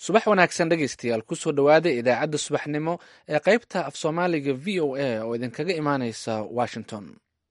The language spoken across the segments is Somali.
subax wanaagsan dhegaystayaal kusoo dhowaada idaacadda subaxnimo ee qaybta af soomaaliga v o a oo idinkaga imaaneysa washington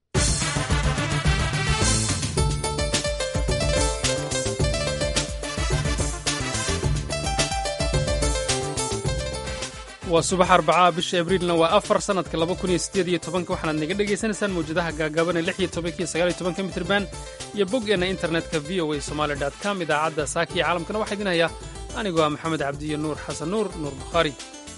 waa subax arbacaa bisha abriilna waa afar sanadka laba kun iyo sideed iyo tobanka waxaanaad naga dhagaysanaysaan mawjadaha gaagaaban ee lix iyo tobanka iyo sagaal iyo tobanka mitirban iyo boggeenna internetka v o a somaali dot com idaacadda saaka iyo caalamkana waxaa idin hayaa anigoo ah maxamed cabdiyo nuur xasan nuur nuur bukhaari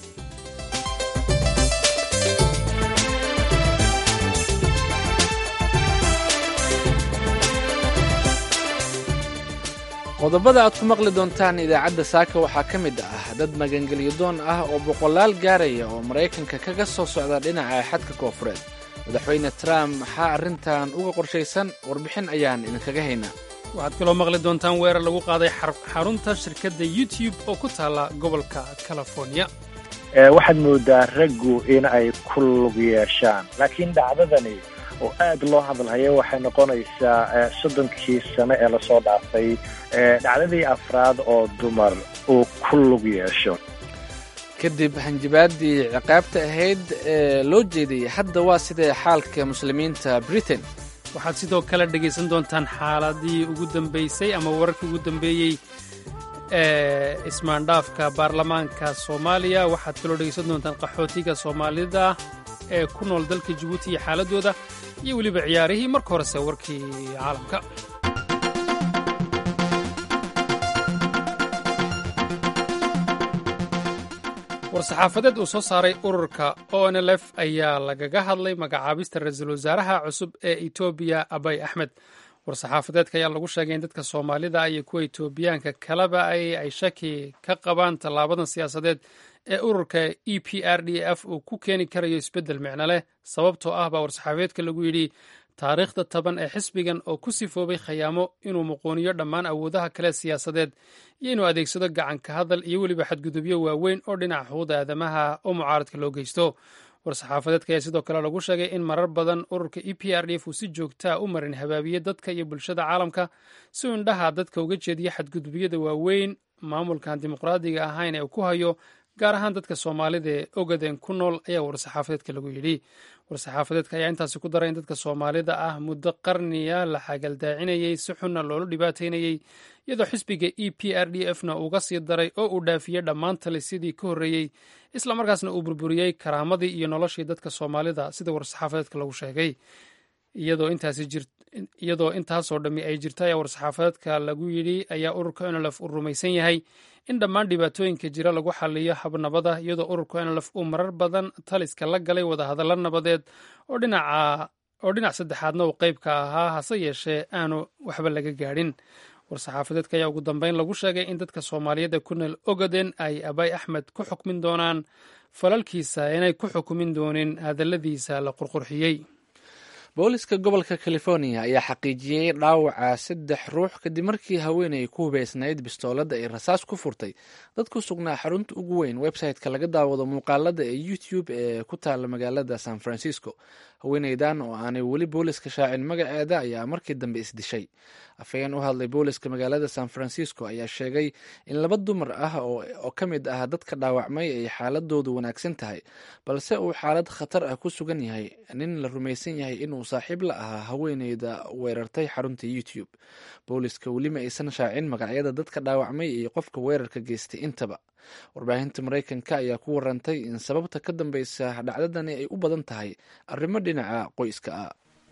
qodobada aad ku maqli doontaan idaacadda saaka waxaa ka mid ah dad magangelyadoon ah oo boqolaal gaaraya oo maraykanka kaga soo socda dhinaca xadka koofureed madaxweyne trump maxaa arrintan uga qorshaysan warbixin ayaan idinkaga haynaa waxaad kaloo maqli doontaan weerar lagu qaaday xarunta shirkadda youtube oo ku taalla gobolka california waxaad moodaa raggu in ay ku lug yeeshaan laakiin dhacdadani oo aad loo hadalhayo waxay noqonaysaa soddonkii sano ee lasoo dhaafay dhacdadii afraad oo dumar uu ku lug yeesho kadib hanjibaaddii ciqaabta ahayd ee loo jeediyey hadda waa sidee xaalka muslimiinta britain waxaad sidoo kale dhegaysan doontaan xaaladii ugu dambaysay ama wararkii ugu dambeeyey ee ismaandhaafka baarlamaanka soomaaliya waxaad kaloo dhegaysan doontaan qaxootiga soomaalida ee ku nool dalka jabuuti iyo xaaladooda iyo weliba ciyaarihii marka horese warkii caalamka war-saxaafadeed uu soo saaray ururka o n l f ayaa lagaga hadlay magacaabista ra-iisul wasaaraha cusub ee etoobiya abay axmed war-saxaafadeedka ayaa lagu sheegay in dadka soomaalida iyo kuwa etoobiyaanka kaleba ay shaki ka qabaan tallaabadan siyaasadeed ee ururka e p r d f uu ku keeni karayo isbeddel micno leh sababtoo ah baa war-saxaafadeedka lagu yidhi taariikhda taban ee xisbigan oo ku sifoobay khayaamo inuu muquuniyo dhammaan awoodaha kale siyaasadeed iyo inuu adeegsado gacanka hadal iyo weliba xadgudubyo waaweyn oo dhinaca xuquuqda aadamaha oo mucaaradka loo geysto war-saxaafadeedka ayaa sidoo kale lagu sheegay in marar badan ururka e p r d f uu si joogtaa u marin habaabiye dadka iyo bulshada caalamka si uu indhaha dadka uga jeediyo xadgudubyada waaweyn maamulkan dimuqraadiga ahayn ee uu ku hayo gaar ahaan dadka soomaalida ee ogadeen ku nool ayaa war-saxaafadeedka lagu yidhi war-saxaafadeedka ayaa intaasi ku daray in dadka soomaalida ah muddo qarniya la xagaldaacinayey si xunna loola dhibaataynayey iyadoo xisbiga e p r d f na uga sii daray oo uu dhaafiyey dhammaan talisyadii ka horreeyey islamarkaasna uu burburiyey karaamadii iyo noloshii dadka soomaalida sida war-saxaafadeedka lagu sheegay iyadoo intaasoo dhammi ay jirta ayaa war-saxaafadeedka lagu yidhi ayaa ururka nlf uu rumaysan yahay in dhammaan dhibaatooyinka jira lagu xaliyo habnabada iyadoo ururka nlf uu marar badan taliska la galay wadahadallo nabadeed oo dhinac saddexaadna uu qeybka ahaa hase yeeshee aanu waxba laga gaadhin war-saxaafadeedka ayaa ugu dambeyn lagu sheegay in dadka soomaaliyeed ee ku nool ogaden ay abay axmed ku xukmin doonaan falalkiisa inay ku xukumin doonin hadalladiisa la qurqurxiyey booliska gobolka california ayaa xaqiijiyey dhaawaca saddex ruux kadib markii haweenay ku hubeysnayd bistooladda ay rasaas ku furtay dad ku sugnaa xarunta ugu weyn website-ka laga daawado muuqaalada ee youtube ee ku taala magaalada san francisco haweeneydan oo aanay weli booliska shaacin magaceeda ayaa markii dambe isdishay afhayeen u hadlay booliska magaalada san francisco ayaa sheegay in laba dumar ah oo ka mid ah dadka dhaawacmay ay xaaladoodu wanaagsan tahay balse uu xaalad khatar ah ku sugan yahay nin la rumaysan yahay inuu saaxiib la ahaa haweeneyda weerartay xarunta youtube booliska weli ma aysan shaacin magacyada dadka dhaawacmay iyo qofka weerarka geystay intaba warbaahinta maraykanka ayaa ku warantay in sababta ka dambeysa dhacdadani ay u badan tahay arrimo dhinaca qoyska ah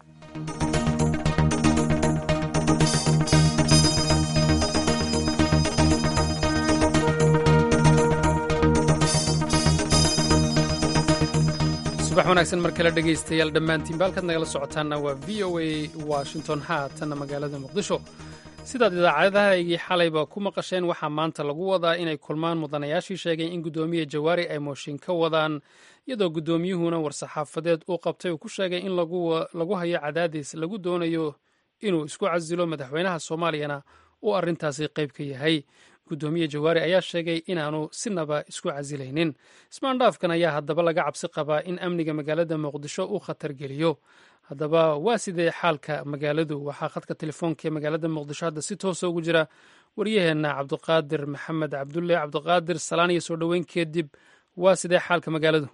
subax wanaagsan mar kale dhegaystayaal dhammaantiinba halkaad nagala socotaanna waa v o a washington haatanna magaalada muqdisho sidaad idaacadahaygii xalayba ku maqasheen waxaa maanta lagu wadaa inay kulmaan mudanayaashii sheegay in guddoomiye jawaari ay mooshin ka wadaan iyadoo guddoomiyuhuna war-saxaafadeed uu qabtay uu ku sheegay in lagu hayo cadaadis lagu doonayo inuu isku casilo madaxweynaha soomaaliyana uu arrintaasi qayb ka yahay guddoomiye jawaari ayaa sheegay inaanu sinaba isku casilaynin ismaandhaafkan ayaa haddaba laga cabsi qabaa in amniga magaalada muqdisho uu khatar geliyo haddaba waa sidee xaalka magaaladu waxaa khadka telefoonka ee magaalada muqdisho hadda si toosa ugu jira waryaheena cabdiqaadir maxamed cabdulle cabdiqaadir salaan iyo soo dhoweyn kadib waa sidee xaalka magaaladu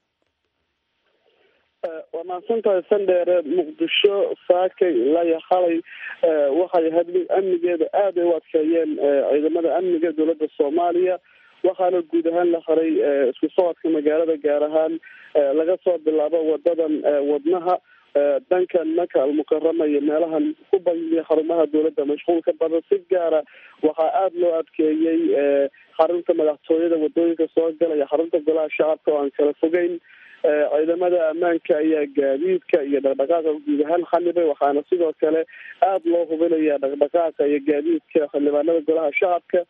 waa mahadsan tahay sandheere muqdisho saakay ilaa iyo xalay waxay ahayd mid amnigeeda aad ay u adkeeyeen ciidamada amniga dowladda soomaaliya waxaana guud ahaan la haray isku socodka magaalada gaar ahaan laga soo bilaabo wadadan wadnaha dhankan maka almukarama iyo meelahan ku bangiya xarumaha dowladda mashquulka badan si gaara waxaa aada loo adkeeyey xarunta madaxtooyada wadooyinka soo galaya xarunta golaha shacabka oo aan kala fogeyn ciidamada ammaanka ayaa gaadiidka iyo dhaqdhaqaaqa guud ahaan xanibay waxaana sidoo kale aada loo hubinaya dhaqdhaqaaqa iyo gaadiidka xildhibaanada golaha shacabka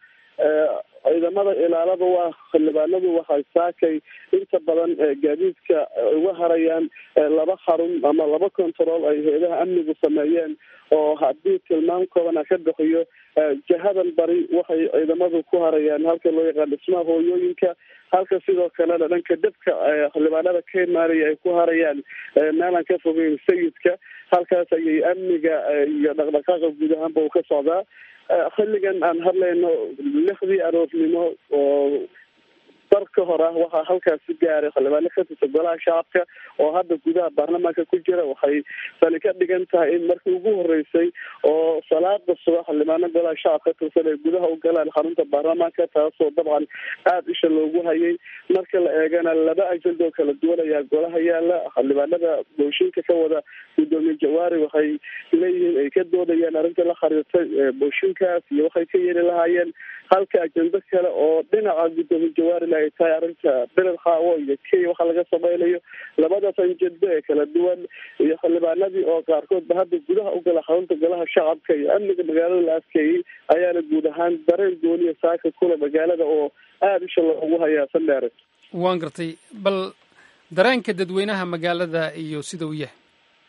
ciidamada ilaalada waa xildhibaanadu waxay saakay inta badan gaadiidka uga harayaan laba xarun ama laba control ay hay-adaha amnigu sameeyeen oo haddii tilmaam koobana ka bixiyo jahadan bari waxay ciidamadu ku harayaan halka loo yaqaan dhismaha hooyooyinka halka sidoo kalena dhanka dabka xildhibaanada ka imaanaya ay ku harayaan meelaan ka fogeyn sayidka halkaas ayay amniga iyo dhaqdhaqaaqa guud ahaanba uu ka socdaa xilligan aan hadlayno lixdii aroornimo oo dar ka hor ah waxaa halkaasi gaaray xildhibaano ka tirsan golaha shacabka oo hadda gudaha baarlamaanka ku jira waxay tani ka dhigan tahay in markii ugu horeysay oo salaada subax xildhibaano golaha shacabka ka tirsan ay gudaha u galaan xarunta baarlamaanka taasoo dabcan aada isha loogu hayay marka la eegana laba ajaldoo kala duwan ayaa golaha yaala xildhibaanada booshinka ka wada gudoomiye jawaari waxay leeyihiin ay ka doodayaan arrinta la xiriirtay booshinkaas iyo waxay ka yeeli lahaayeen halka ajendo kale oo dhinaca gudoomiye jawaari ay tahay arrinta beled xaawo iyo kenya waxa laga sameynayo labadaas anjendo ee kala duwan iyo xildhibaanadii oo qaarkoodba hadda gudaha u gala xarunta golaha shacabka iyo amniga magaalada la adkeeyey ayaana guud ahaan dareen gooniya saaka kule magaalada oo aada isha loogu hayaa sandheere waan gartay bal dareenka dadweynaha magaalada iyo sida uu yahay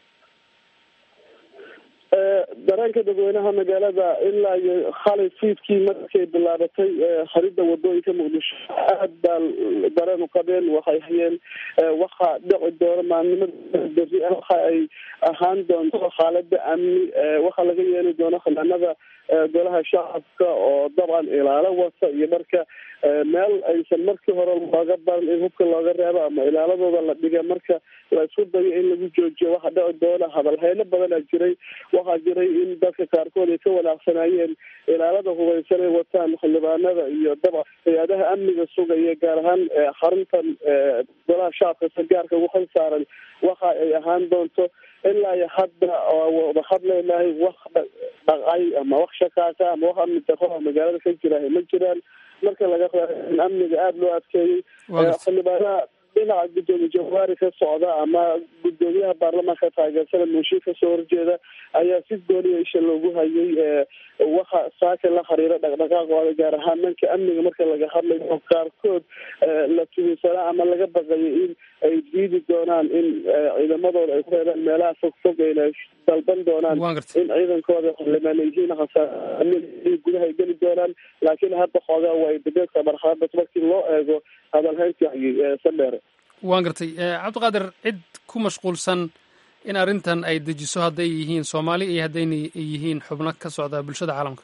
dareenka dadweynaha magaalada ilaa iyo xalay fiidkii markay bilaabatay haridda wadooyinka muqdisho aad baa dareen u qabeen waxay hayeen waxa dhici doona maalnimada beri waxa ay ahaan doonto xaalada amni waxa laga yeeli doono xildhibaanada golaha shacabka oo dabcan ilaalo wata iyo marka meel aysan markii hore looga baran in hubka looga reebo ama ilaaladooda la dhiga marka la isku dayo in lagu joojiyo waxa dhici doona hadalheyno badanaa jiray waxaa jiray in dadka qaarkood ay ka wanaaqsanaayeen ilaalada hubaysan ay wataan xildhibaanada iyo dabcan hay-adaha amniga sugaya gaar ahaan xaruntan golaha shacabka sargaarka ugu xil saaran waxa ay ahaan doonto ilaa iyo hadda wada hadlaynahay wax dhaqay ama wax shakaaka ama wax amni daro magaalada ka jira ma jiraan marka laga reebo in amniga aada loo adkeeyey xildhibaanaha dhinaca gudoomiye jawaari ka socda ama gudoomiyaha baarlamaanka taageersana muushin kasoo horjeeda ayaa si gooniya isha loogu hayay waxa saaka la xiriira dhaqdhaqaaqooda gaar ahaan dhanka amniga marka laga hadlayo oo qaarkood la tuhinsanaa ama laga baqayo in ay diidi doonaan in ciidamadooda ay ku reebaan meelaha fog fog ayna dalban doonaan in ciidankooda xildhibaan yihiin hasaa gudaha ay geli doonaan laakiin hadda xoogaa way bedelka marxalada markii loo eego hadalhayntii sandheere waan gartay cabdiqaadir cid ku mashquulsan in arrintan ay dejiso hadday yihiin soomaali iyo haddayna yihiin xubno ka socda bulshada caalamka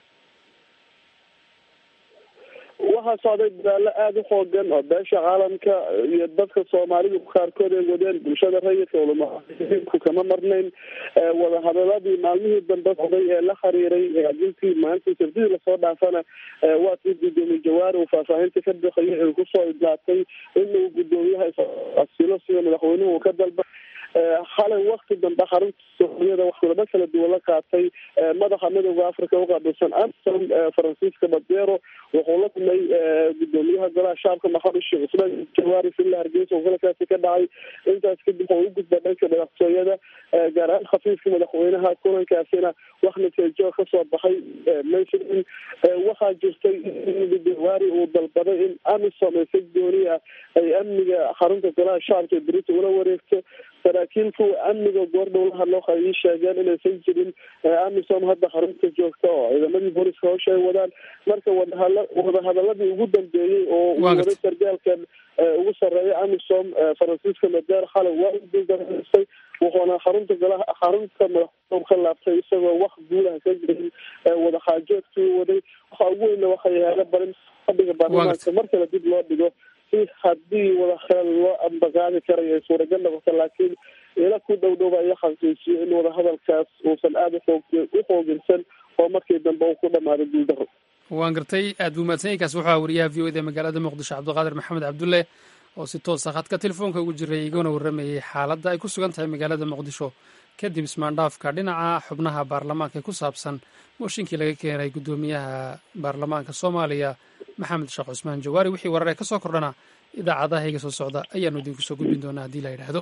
waxaa socday dadaalo aada u xoogan oo beesha caalamka iyo dadka soomaalidu qaarkood ay wadeen bulshada rayidka ulamaku kama marnayn wadahadaladii maalmihii dambe socday ee la xiriiray adintii maalintii sabdidii lasoo dhaafana waa tii gudoomiye jawaari uu faahfaahinta ka bixiyay ay kusoo idlaatay inuu gudoomiyaha asilo sida madaxweynuhu uu ka dalba xalay wakti dambe xarunta soomaaliyada wax kulamo kala duwan la qaatay madaxa midooda africa uqaabilsan amsom francisco badero wuxuu la kulmay gudoomiyaha golaha shacabka maxamed sheekh cusmaan jawaari villa hargeysa oo kulankaasi ka dhacay intaas kadib wuxuu u gudba dhanka madaxtooyada gaar ahaan khafiifka madaxweynaha kulankaasina wax natiijo kasoo baxay maysirin waxaa jirtay in jawaari uu dalbaday in amisom ay si gooni ah ay amniga xarunta golaha shacabka ee berita ula wareegto saraakiil kuwa amniga goordhow la hadlo waxay ii sheegeen inaysan jirin amisom hadda xarunta joogta oo ciidamadii booliska howsha ay wadaan marka wadahal wadahadaladii ugu dambeeyey oo uu waday sargaalkan ugu sarreeya amisom francisco mader xalay waa u duldaraystay wuxuuna xarunta golaha xarunta madaxtoob ka laabtay isagoo wax guulaha ka jirin wadaxaajoodkii waday waxa ugu weyna waxay ahaada barin fadhiga baarlamaanka mar kale dib loo dhigo si haddii wadahadal loo ambaqaadi karayo ay suuragal noqoto laakiin ila ku dhow dhow ayo xaqiijiyo in wadahadalkaas uusan aada uxoog u xoogirsan oo markii dambe uu ku dhamaado guuldaro waan gartay aad buu mahadsan kaas wuxuu aha wariyaha v o eda magaalada muqdisho cabdiqaadir maxamed cabdulle oo si toosa khadka telefoonka ugu jiray igana warramayay xaaladda ay ku sugan tahay magaalada muqdisho kadib ismaandhaafka dhinaca xubnaha baarlamaanka ee ku saabsan mooshinkii laga keenay guddoomiyaha baarlamaanka soomaaliya maxamed sheekh cusmaan jawaari wixii warar ee ka soo kordhana idaacadaha iga soo socda ayaanu idinku soo gudbin doonaa haddii la yidhaahdo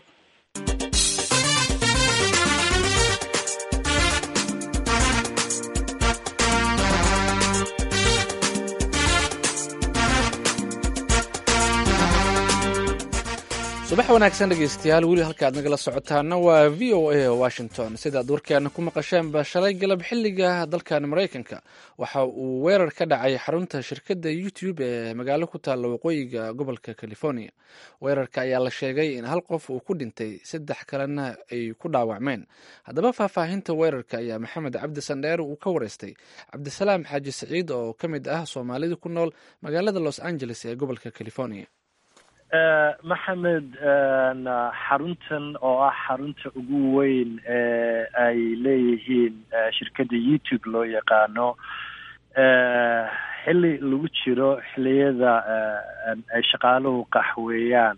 subax wanaagsan dhegeystayaal weli halka aad nagala socotaana waa v o a washington sidaad warkeena ku maqasheenba shalay galab xiliga dalkan maraykanka waxa uu weerar ka dhacay xarunta shirkadda youtube ee magaalo ku taalla waqooyiga gobolka california weerarka ayaa la sheegay in hal qof uu ku dhintay saddex kalena ay ku dhaawacmeen haddaba faahfaahinta weerarka ayaa maxamed cabdi sandheer uu ka wareystay cabdisalaam xaaji saciid oo ka mid ah soomaalida ku nool magaalada los angeles ee gobolka california maxamed xaruntan oo ah xarunta ugu weyn ee ay leeyihiin shirkadda youtube loo yaqaano xilli lagu jiro xilliyada ay shaqaaluhu qaxweeyaan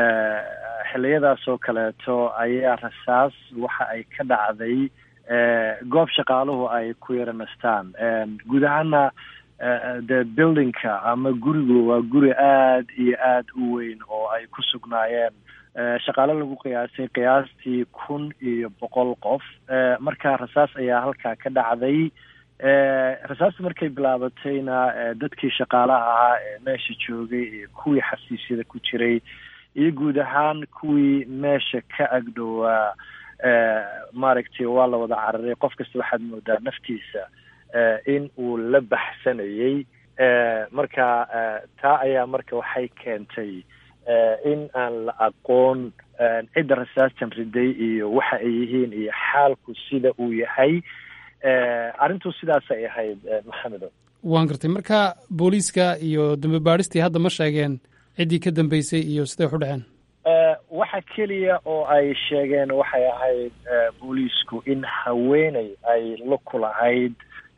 xilliyadaas oo kaleeto ayaa rasaas waxa ay ka dhacday goob shaqaaluhu ay ku yaranastaan guud ahaana de buildingka ama gurigu waa guri aada iyo aada u weyn oo ay ku sugnaayeen shaqaale lagu qiyaasay qiyaastii kun iyo boqol qof marka rasaas ayaa halkaa ka dhacday rasaasta markay bilaabatayna dadkii shaqaalaha ahaa ee meesha joogay iyo kuwii xasiisyada ku jiray iyo guud ahaan kuwii meesha ka agdhowaa maaragtay waa la wada cararay qof kasta waxaad moodaa naftiisa in uu la baxsanayey marka taa ayaa marka waxay keentay in aan la aqoon cidda rasaastan riday iyo waxa ay yihiin iyo xaalku sida uu yahay arrintu sidaasay ahayd maxamedo waan gartay marka booliiska iyo dambe baadhistii hadda ma sheegeen ciddii ka dambeysay iyo siday wax u dhaceen waxa keliya oo ay sheegeen waxay ahayd booliisku in haweeney ay la kulahayd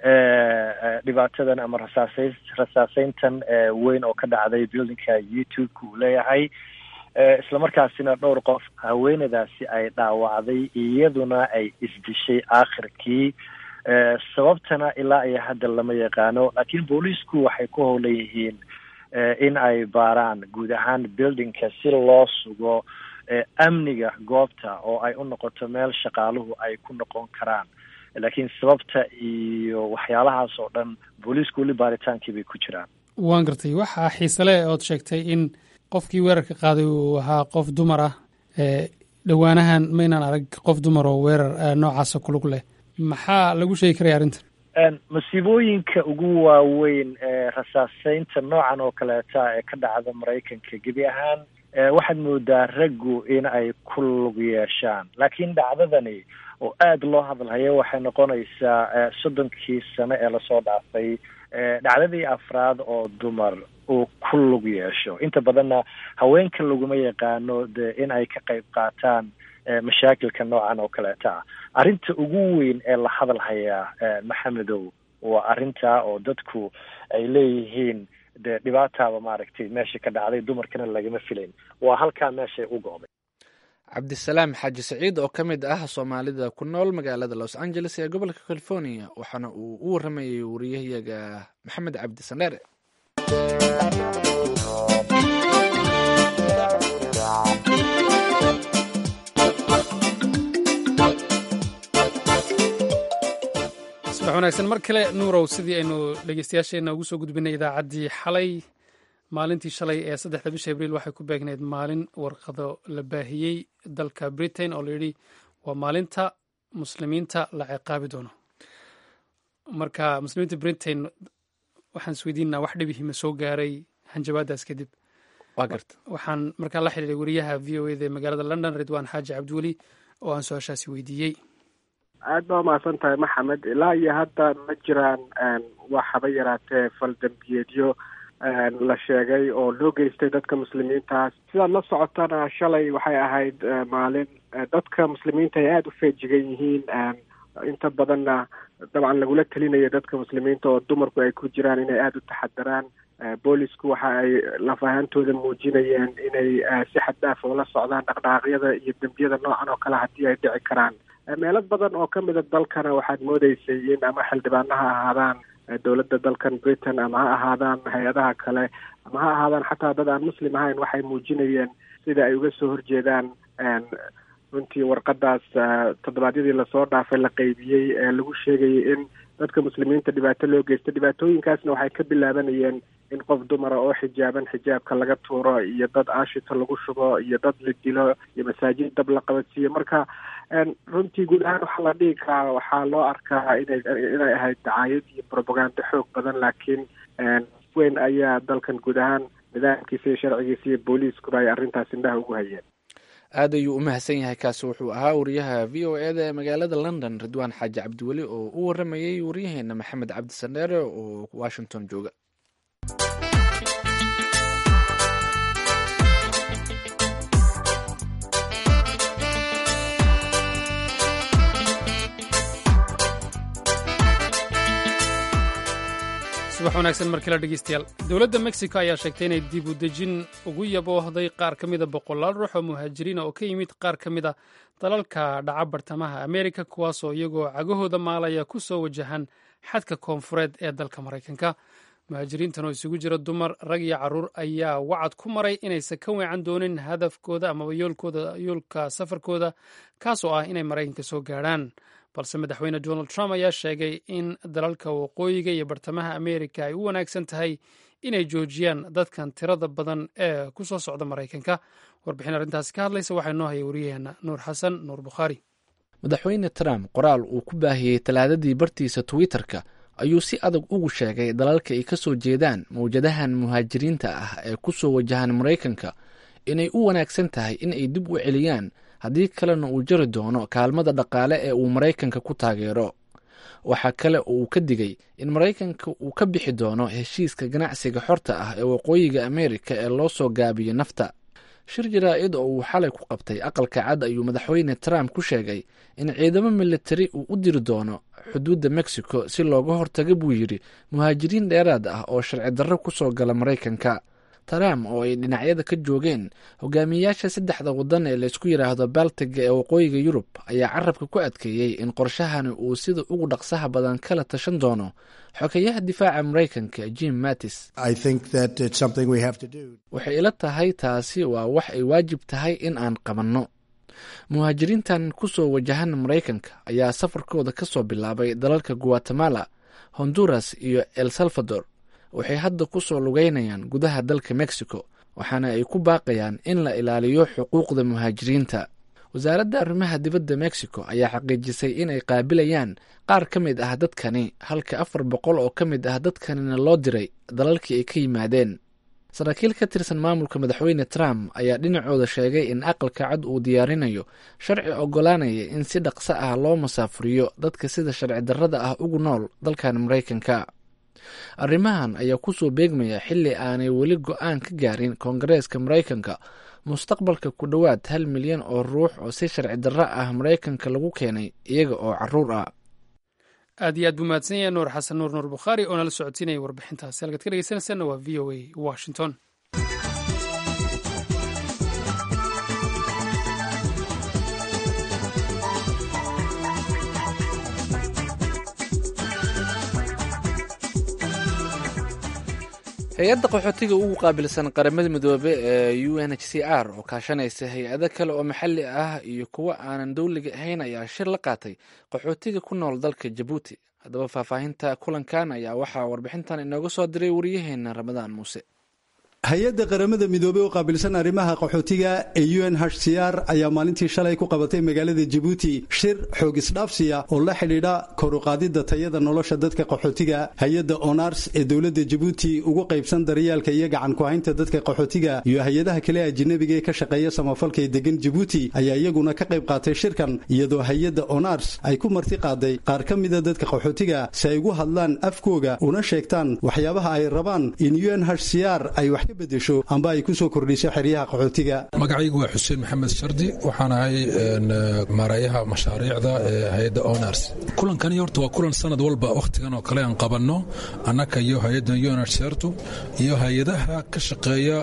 dhibaatadan ama rasaasay rasaaseyntan weyn oo ka dhacday buildingka youtube-ka uu leeyahay islamarkaasina dhowr qof haweenadaasi ay dhaawacday iyaduna ay isdishay aakhirkii sababtana ilaa iyo hadda lama yaqaano laakiin booliisku waxay ku howlan yihiin in ay baaraan guud ahaan buildingka si loo sugo amniga goobta oo ay u noqoto meel shaqaaluhu ay ku noqon karaan laakiin sababta iyo waxyaalahaas oo dhan booliisku weli baaritaankii bay ku jiraan waan gartay waxaa xiisele ood sheegtay in qofkii weerarka qaaday uu ahaa qof dumar ah dhowaanahan maynaan arag qof dumar oo weerar noocaasa kulug leh maxaa lagu sheegi karaya arrintan masiibooyinka ugu waaweyn ee rasaaseynta noocan oo kaleeta ee ka dhacda maraykanka gebi ahaan waxaad moodaa raggu in ay ku lug yeeshaan laakiin dhacdadani oo aada loo hadalhayo waxay noqonaysaa soddonkii sano ee lasoo dhaafay dhacdadii afraad oo dumar uu ku lug yeesho inta badanna haweenka laguma yaqaano de in ay ka qayb qaataan mashaakilka noocan oo kaleeta ah arrinta ugu weyn ee la hadal hayaa maxamedow waa arrintaa oo dadku ay leeyihiin dee dhibaataaba maaragtay meesha ka dhacday dumarkana lagama filayn waa halkaa meeshay u go'day cabdisalaam xaaji saciid oo ka mid ah soomaalida ku nool magaalada los angeles ee gobolka california waxaana uu u waramayay wariyahayaga maxamed cabdi sandheere subax wanaagsan mar kale nuurow sidii aynu dhegeystayaasheenna ugu soo gudbinay idaacaddii xalay maalintii shalay ee saddexda bisha abriil waxay ku beegneyd maalin warqado la baahiyey dalka britain oo layidhi waa maalinta muslimiinta la ciqaabi doono marka muslimiinta britain waxaan isweydiinaa wax dhibihima soo gaaray hanjabaadaas kadib waa garta waxaan markaa la xidhiiray wariyaha v o eda ee magaalada london ridwan xaaji cabdiweli oo aan su-aashaasi weydiiyey aad baa umahadsan tahay maxamed ilaa iyo hadda ma jiraan wax haba yaraatee fal dembiyeedyo la sheegay oo loo geystay dadka muslimiintaas sidaad la socotana shalay waxay ahayd maalin dadka muslimiinta ay aada u feejigan yihiin inta badanna dabcan lagula telinayo dadka muslimiinta oo dumarku ay ku jiraan inay aada u taxadaraan boolisku waxa ay laf ahaantooda muujinayeen inay si xad dhaaf ula socdaan dhaqdhaqaaqyada iyo dembiyada noocan oo kale haddii ay dhici karaan meelo badan oo ka mida dalkana waxaad moodeysay in ama xildhibaano ha ahaadaan dowladda dalkan britain ama ha ahaadaan hay-adaha kale ama ha ahaadaan xataa dad aan muslim ahayn waxay muujinayeen sida ay uga soo horjeedaan runtii warqadaas toddobaadyadii lasoo dhaafay la qeybiyey ee lagu sheegayay in dadka muslimiinta dhibaato loo geysto dhibaatooyinkaasna waxay ka bilaabanayeen in qof dumara oo xijaaban xijaabka laga tuuro iyo dad aashito lagu shubo iyo dad la dilo iyo masaajid dab la qabadsiiyo marka runtii guud ahaan waxaa la dhihi karaa waxaa loo arkaa inay inay ahayd dacaayad iyo propaganda xoog badan laakiin weyn ayaa dalkan guud ahaan nidaamkiisa iyo sharcigiisa iyo booliiskuba ay arrintaas indhaha ugu hayeen aad ayuu u mahadsan yahay kaasi wuxuu ahaa wariyaha v o e da ee magaalada london ridwaan xaaji cabdiweli oo u waramayey waryaheena maxamed cabdi sandheere oo washington jooga subax wanaagsan markale dhegeystayaal dowladda mexico ayaa sheegtay inay dib u dejin ugu yaboohday qaar ka mida boqolaal ruux oo muhaajiriina oo ka yimid qaar ka mid a dalalka dhaca bartamaha amerika kuwaasoo iyagoo cagahooda maalaya ku soo wajahan xadka koonfureed ee dalka maraykanka muhaajiriintan oo isugu jira dumar rag iyo carruur ayaa wacad ku maray inaysan ka weecan doonin hadafkooda amaba yoolkooda yoolka safarkooda kaasoo ah inay maraykanka soo gaadhaan balse madaxweyne donald trump ayaa sheegay in dalalka waqooyiga iyo bartamaha amerika ay u wanaagsan tahay inay joojiyaan dadkan tirada badan ee ku soo socda maraykanka warbixin arrintaasi ka hadlaysa waxaa noo haya wariyaheena nuur xasan nuur bukhaari madaxweyne trump qoraal uu ku baahiyey talaadadii bartiisa twitter-ka ayuu si adag ugu sheegay dalalka ay ka soo jeedaan mawjadahan muhaajiriinta ah ee ku soo wajahan maraykanka inay u wanaagsan tahay in ay dib u celiyaan haddii kalena uu jari doono kaalmada dhaqaale ee uu maraykanka ku taageero waxaa kale oo uu ka digay in maraykanka uu ka bixi doono heshiiska ganacsiga xorta ah ee waqooyiga amerika ee loo soo gaabiyo nafta shir jaraa-id oo uu xalay ku qabtay aqalka cad ayuu madaxweyne trump ku sheegay in ciidamo militari uu u diri doono xuduudda mexico si looga hortaga buu yidhi muhaajiriin dheeraad ah oo sharci darro ku soo gala maraykanka trump oo ay dhinacyada ka joogeen hogaamiyeyaasha saddexda waddan ee laysku yidhaahdo baltiga ee waqooyiga yurub ayaa carabka ku adkeeyey in qorshahani uu sida ugu dhaqsaha badan kala tashan doono xogeyaha difaaca maraykanka jim mattis waxay ila tahay taasi waa wax ay waajib tahay in aan qabanno muhaajiriintan ku soo wajahan maraykanka ayaa safarkooda ka soo bilaabay dalalka guatemala honduras iyo el salvador waxay hadda ku soo lugeynayaan gudaha dalka mexico waxaana ay ku baaqayaan in la ilaaliyo xuquuqda muhaajiriinta wasaaradda arrimaha dibadda mexico ayaa xaqiijisay inay qaabilayaan qaar ka mid ah dadkani halka afar boqol oo ka mid ah dadkanina loo diray dalalkii ay ka yimaadeen saraakiil ka tirsan maamulka madaxweyne trump ayaa dhinacooda sheegay in aqalka cad uu diyaarinayo sharci oggolaanaya in si dhaqso ah loo masaafuriyo dadka sida sharci darrada ah ugu nool dalkan maraykanka arrimahan ayaa ku soo beegmaya xilli aanay weli go-aan ka gaarin koongareeska maraykanka mustaqbalka ku dhowaad hal milyan oo ruux oo si sharci darro ah maraykanka lagu keenay iyaga oo caruur ah aad iyo aad buu mahadsan yahay nuur xasan nuur nuur bukhaari oo nala socotiinaya warbixintaasi halkaad ka dhegeysanaysaanna waa v o a washington hay-adda qaxootiga ugu qaabilsan qaramada midoobe ee u n h c r oo kaashanaysa hay-ado kale oo maxalli ah iyo kuwo aanan dowliga ahayn ayaa shir la qaatay qaxootiga ku nool dalka jabuuti haddaba faahfaahinta kulankan ayaa waxaa warbixintan inooga soo diray wariyaheena ramadaan muuse hay-adda qaramada midoobey oo qaabilsan arrimaha qaxootiga ee u n h c r ayaa maalintii shalay ku qabatay magaalada jabuuti shir xoog isdhaafsiya oo la xidhiidha koruqaadidda tayada nolosha dadka qaxootiga hay-adda onars ee dowladda jabuuti ugu qaybsan daryaalka iyo gacan ku-haynta dadka qaxootiga iyo hay-adaha kale ajinabiga ee ka shaqeeya samafalka ee degan jabuuti ayaa iyaguna ka qayb qaatay shirkan iyadoo hay-adda onars ay ku marti qaaday qaar ka mida dadka qaxootiga si ay ugu hadlaan afkooga una sheegtaan waxyaabaha ay rabaan in u n h c r ay wax ka bedesho amba ay ku soo kordhiso xeryaha qaxootiga magacaygu waa xuseen maxamed shardi waxaan ahay maarayaha mashaariicda ee hay-adda onars kulankani horta waa kulan sanad walba wakhtigan oo kale aan qabanno annaka iyo hay-adda unrsertu iyo hay-adaha ka shaqeeya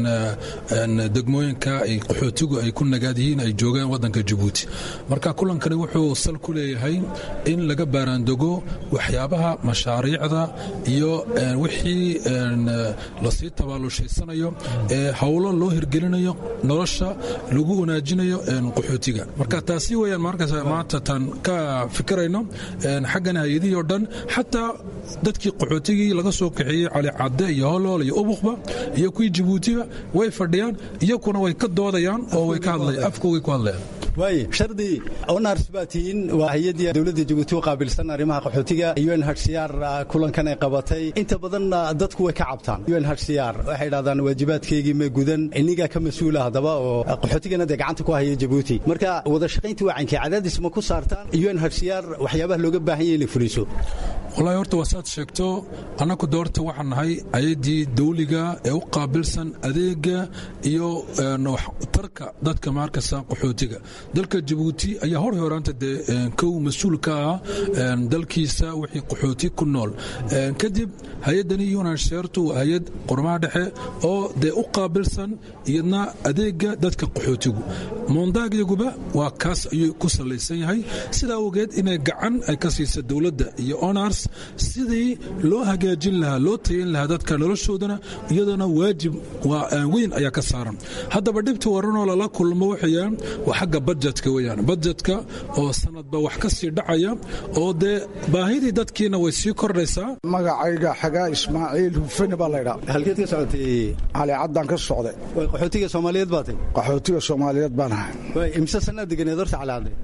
degmooyinka ay qaxootigu ay ku nagaad yihiin ay joogaan waddanka jabuuti marka kulankani wuxuu sal ku leeyahay in laga baaraandego waxyaabaha mashaariicda iyo wixii lasii tabaalushaysanayo ee howlo loo hirgelinayo nolosha lagu wanaajinayo qaxootiga marka taasi weyaan markaas maanta taan ka fikirayno xaggan hay-adihii oo dhan xataa dadkii qaxootigii laga soo kaxeeyey cali cadde iyo holool iyo ubuqba iyo kuwii jabuutiba way fadhiyaan iyakuna way ka doodayaan oo way ka hadlayaan afkoogay ku hadlayaan waay shardi onars baa tihiin waa hay-addii dowladda jabuuti u qaabilsan arrimaha qaxootiga u n h c r kulankan ay qabatay inta badan dadku way ka cabtaan u n h c r waxay dhahdaan waajibaadkeygii ma gudan inigaa ka mas-uula haddaba oo qaxootigana dee gacanta ku haya jabuuti marka wada shaqaynta wacankii cadaadis ma ku saartaan u n h c r waxyaabaha looga baahan yahay inay fuliso wallaahi horta waa saad sheegto annaku doorta waxaan nahay ayaddii dawliga ee u qaabilsan adeega iyo tarka dadka maarkasa qaxootiga dalka jabuuti ayaa hor horaanta dee kow mas-uul ka ah dalkiisa wixii qaxooti ku nool kadib hay-addani yunansheertu waa hay-ad qormaha dhexe oo dee u qaabilsan iyadna adeega dadka qaxootigu moondagyaguba waa kaas ayuu ku salaysan yahay sidaa awgeed inay gacan ay ka siisa dowladda iyo onars sidii loo hagaajin lahaa loo tayin lahaa dadka noloshoodana iyadana waajib weyn ayaa ka saaran haddaba dhibta waranoo lala kulmo waxayaan waa xagga bajetka weyaan bajetka oo sanadba wax ka sii dhacaya oo dee baahidii dadkiina way sii kordhaysaa magacayga xagaa ismaaciil hufane baa laydhaa halkeed ka socotay cali caddaan ka socday qaxootiga soomaaliyeed baa tay qaxootiga soomaaliyeed baan ahay imse sannaad deganeed horta cali cadde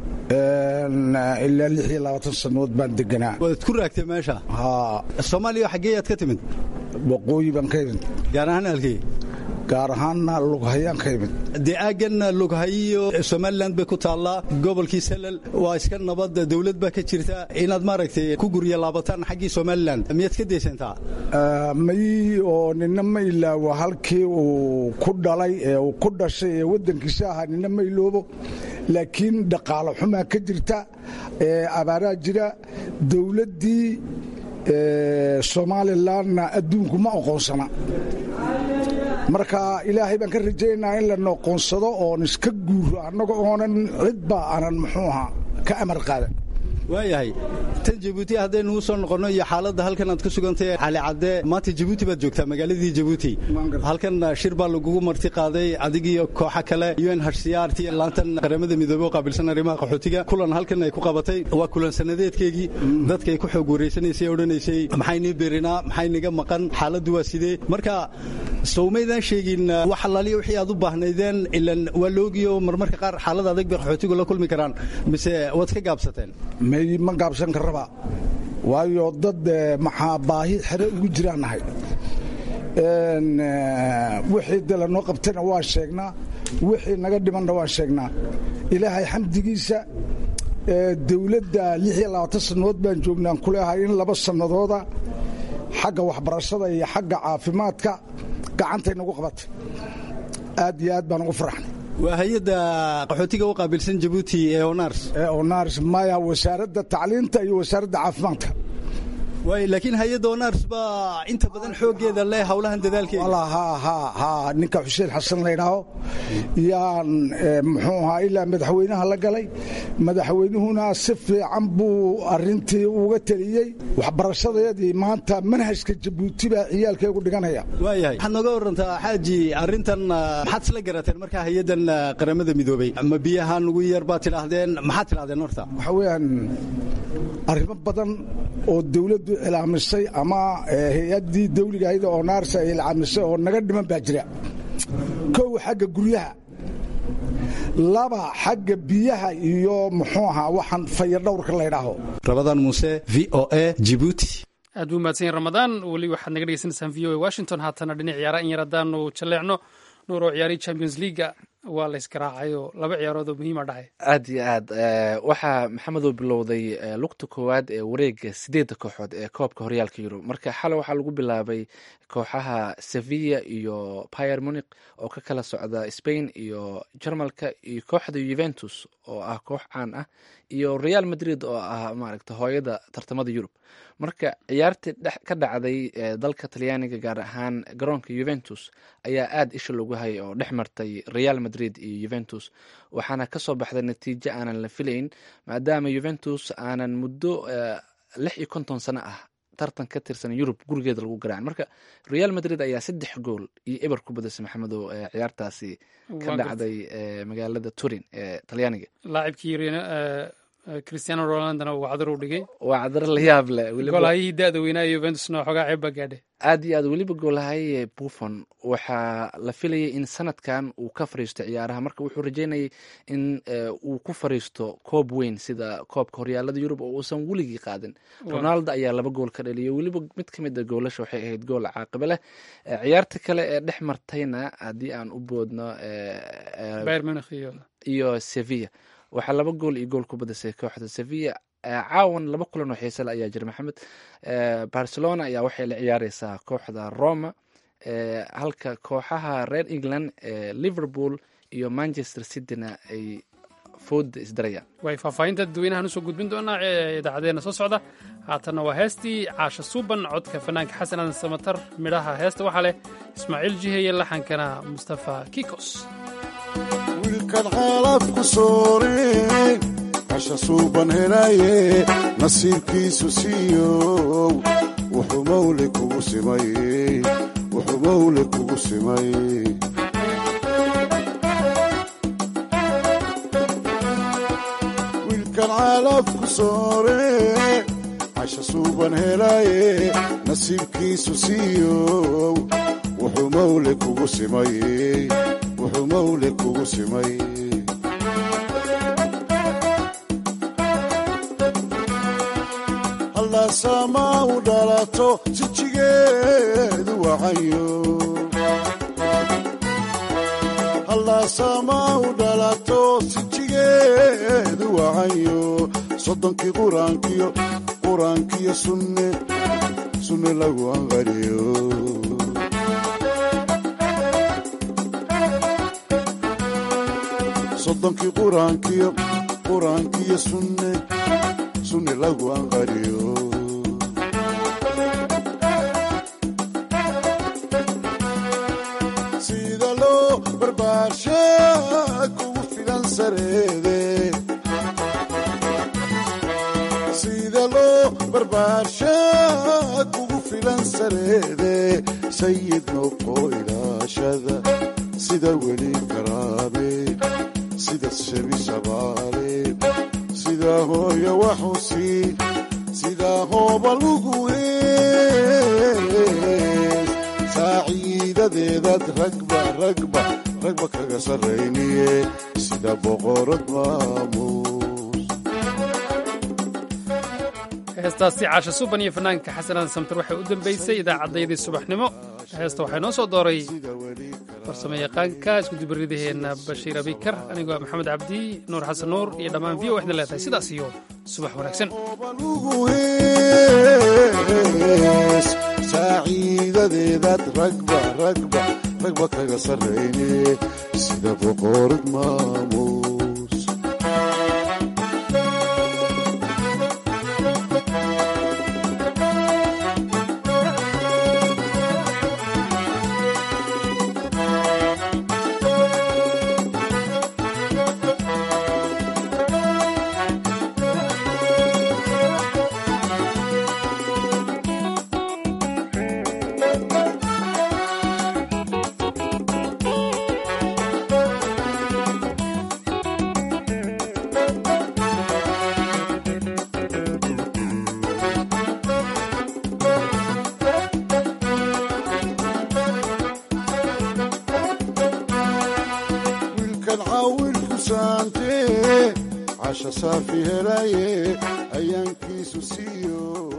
ilaa lix iyo labaatan sannadood baan deganaa waad ku raagtay meesha soomaaliya xaggeeyaad ka timid waqooyi baan ka imid gaar ahaan halkee gaar ahaanna lughayaan ka imid dee aaggan lughayiyo somalilan bay ku taallaa gobolkii salal waa iska nabad dowlad baa ka jirta inaad maaragtay ku gurya laabataan xaggii somalilan miyaad ka daysantaa may oo nina ma ilaawo halkii uu ku dhalay ee uu ku dhashay ee waddankiisa ahaa nina ma iloobo laakiin dhaqaalo xumaa ka jirta ee abaaraa jira dowladdii somalilanna adduunku ma oqoonsana marka ilaahay baan ka rajaynayaa in la noqoonsado oon iska guuro annaga oonan cidba aanan muxuu ahaa ka amar qaadan waayahay tan jabuuti haddaynu soo noqonno iyo xaaladda halkan aad ku sugantay cali cadde maanta jabuuti baad joogtaa magaaladii jabuuti halkan shir baa lagugu marti qaaday adigiyo kooxa kale u n h c r t laantan qaramada midoobey oo qaabilsan arrimaha qaxootiga kulan halkan ay ku qabatay waa kulan sanadeedkeygii dadkay ku xoog wareysanaysay odhanaysay maxaynii berinaa maxayniga maqan xaaladdu waa sidee marka sowmaydaan sheegin wax allaaliya wixii aad u baahnaydeen ilan waa loogiyo marmarka qaar xaalada adag bay qaxootigu la kulmi karaan mise waad ka gaabsateen may ma gaabsan karraba waayo dad maxaa baahi xere ugu jiraan nahay wixii dala noo qabtayna waan sheegnaa wixii naga dhimanna waan sheegnaa ilaahay xamdigiisa dowladda lix iyo labaatan sannadood baan joognaan ku leehay in laba sannadooda xagga waxbarashada iyo xagga caafimaadka gacantay nagu qabatay aad iyo aad baan ugu faraxnay waa hay-adda qaxootiga u qaabilsan jabuuti ee onars ee onars maya wasaaradda tacliinta iyo wasaaradda caafimaadka waay laakiin hay-adda onars baa inta badan xooggeeda leh howlahan dadaalkeeda ha ninka xuseen xasan laydhaaho yaan muxuu ahaa ilaa madaxweynaha la galay madaxweynuhuna si fiican buu arintii uga teliyey waxbarashadeedii maanta manhajka jabuuti baa ciyaalkeegu dhiganaya waayahay waxaad nooga warantaa xaaji arrintan maxaad isla garateen markaa hay-addan qaramada midoobey ma biyaha nugu yar baad tidhaahdeen maxaad tidhahdeen horta waxa weeyaan arrimo badan oo dawladdu dowladdu cilaamisay ama hay-addii dawligahayd oo naarsa ay cilaamisay oo naga dhiman baa jira kow xagga guryaha laba xagga biyaha iyo muxuu ahaa waxaan fayadhowrka laydhaaho rabadaan muuse v o a jibuuti aad buu mahadsan yahin ramadaan weli waxaad naga dhegeysanaysaan v o a washington haatana dhinac ciyaara in yar haddaanu jalleecno nuur oo ciyaariyi champions leaga waa la ysgaraacayoo laba ciyaarood oo muhiima dhacay aad iyo aad waxaa maxamedow bilowday lugta koowaad ee wareega sideedda kooxood ee koobka horyaalka yurub marka xale waxaa lagu bilaabay kooxaha sevilla iyo pier munic oo ka kala socda spain iyo jarmalka iyo kooxda juventus oo ah koox caan ah iyo real madrid oo ah maaragta hooyada tartamada yurub marka ciyaartii ka dhacday dalka talyaaniga gaar ahaan garoonka juventus ayaa aada isha loogu hayay oo dhex martay real madrid iyo juventus waxaana kasoo baxday natiijo aanan la filayn maadaama juventus aanan muddo lix iyo konton sano ah tartan ka tirsan yurub gurigeeda lagu garaacan marka real madrid ayaa saddex gool iyo eber ku badisay maxamedow ciyaartaasi ka dhacday magaalada turin ee talyaaniga laacibkii cristiano ronaldona uu cadar u dhigay waa cadar la yaab leh golhayihii da-da weynaa juventusna waxoogaa ceeb baa gaadhay aad iyo aad weliba goolahaye buffon waxaa la filayay in sanadkan uu ka fariisto ciyaaraha marka wuxuu rajeynayay in uu ku fariisto koob weyn sida koobka horyaalada yurub oo uusan weligii qaadin ronaldo ayaa laba gool ka dhaliyay weliba mid ka mid a goolasha waxay ahayd gool caaqibe leh ciyaarta kale ee dhex martayna haddii aan u boodno iyo sevilla waxaa laba gool iyo gool ku badisay kooxda sevilla caawan laba kulan oo xiisale ayaa jira maxamed barcelona ayaa waxay la ciyaareysaa kooxda roma halka kooxaha reer england liverpool iyo manchester cityna ay fooda isdarayaan way faahfaahinta dadweynahan usoo gudbin doonaa idaacadeena soo socda haatanna waa heestii caasha suuban codka fanaanka xasan aadan samatar midhaha heesta waxaa leh ismaaciil jiheye laxankana mustafa kikos wiilkan xaalad ku sooreen casha suuban helaye nasiibkiisu siiyow wuxuu mawle kugu simay wuxuu mawle kugu simay wiilkan xaalad ku sooreen casha suuban helaye nasiibkiisu siiyow wuxuu mawle kugu simay wuxuu mawle kugu simay hallaasama u dhalato sijigeedu wacayo hallaasama u dhalato sijigeedu wacayo soddonkii quraankiyo quraankiyo sunne sunne lagu anqariyo soddonkii quraankiyo quraankiyo sunne sunne lagu anqariyo sida loo barbaarsha kugu filan sareede sida loo barbaarsha kugu filan sareede sayid noqo ilaashada sida weli karaame sida shebi shabaale sida hooya waxusi sida hooba lugu hees saaciidadeedaad ragba ragba ragba kaga sarrayniye sida boqorad maamuus heestaasi caasha suban iyo fanaanka xasanaan samtar waxay u dambaysay idaacaddayadii subaxnimo heesta waxaa inoo soo dooray farsamo yaqaanka iskudubaridaheenna bashiir abikar anigoo maxamed cabdi nuur xasan nuur iyo dhammaan v o waxna leedahay sidaas iyo subax wanaagsan saaciidadeedaad ragba ragba ragba kaga sarrayne sida boqorad maamuus caasha saafi helaye ayaankiisu siiyo